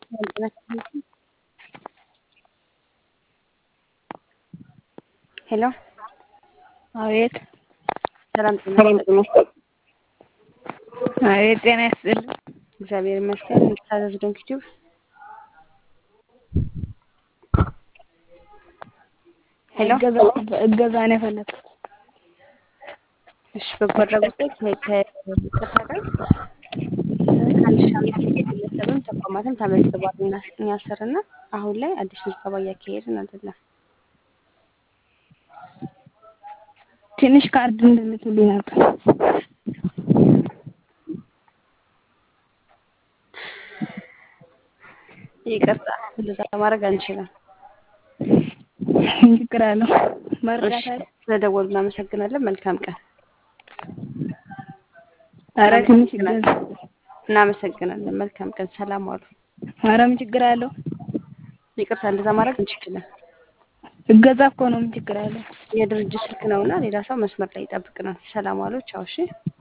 ሄሎ አቤት ሰላም ጤና ይስጥልኝ። አቤት ጤና ይስጥልኝ። እግዚአብሔር ይመስገን። የምታዘዝ ዶንክ ቲዩብ ሄሎ እገዛ ነው የፈለግኩት። እሺ በጎ አድራጎት ላይ ከይቅርታ ጋር ከአንድ ሺህ አምስት መቶ ግለሰብም ተቋማትም ተመዝግቧል እና እኛ ስር እና አሁን ላይ አዲስ ምዝገባ እያካሄድን አይደለም። ትንሽ ካርድ እንድልክልኝ ነበር። ይቅርታ እንደዛ ማድረግ አንችልም። ምን ችግር አለው? እሺ መርዳት አይደል? ስለደወሉ እናመሰግናለን። መልካም ቀን። ኧረ ትንሽ እገዛ እናመሰግናለን። መልካም ቀን። ሰላም ዋሉ። ኧረ ምን ችግር አለው? ይቅርታ እንደዛ ማድረግ አንችልም። እገዛ እኮ ነው። ምን ችግር አለው? የድርጅት ስልክ ነውና ሌላ ሰው መስመር ላይ ይጠብቅናል። ሰላም ዋሉ። ቻው። እሺ